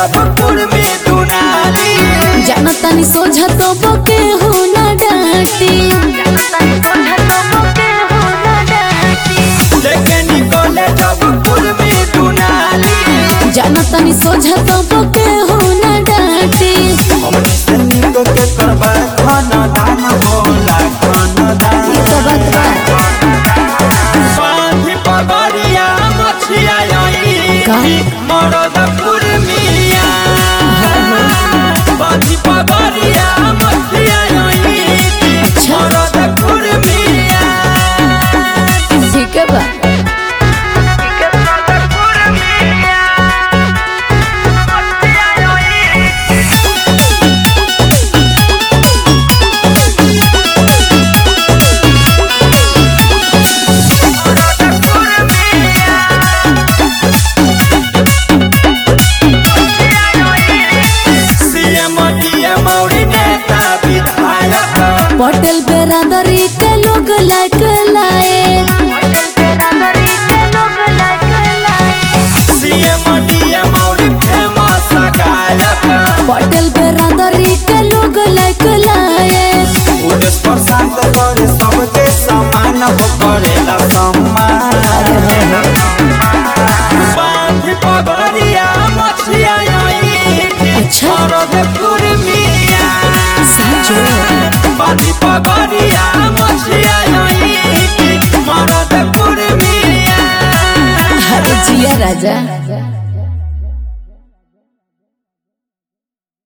जब कुर्मी दुनाली जानतानी सोझा तो बके हो ना डांटी लेके निकले जब कुर्मी दुनाली जानतानी सोझा तो बके हो ना डांटी हमनी से निको के करबा खान दान होला खान दान ये तो बात बा बांधी पगड़िया मछिया आई का? मरद कुर्मिया बांधी पगड़िया मछिया आई अच्छा। मरद कुर्मिया ठीक है बा सीएम डीएम और नेता विधायक पटेल बेरादरी के लोग लाइक लाए सीएम डीएम और फेमस गायक पटेल बेरादरी के लोग लाइक लाए पुलिस प्रशांत करे सबके समान हो करेला सम्मान बांधी पगड़िया मछिया आई अच्छा। मरद कुर्मिया साचो बांधी पगड़िया मछिया आई मरद कुर्मिया अरे जिया राजा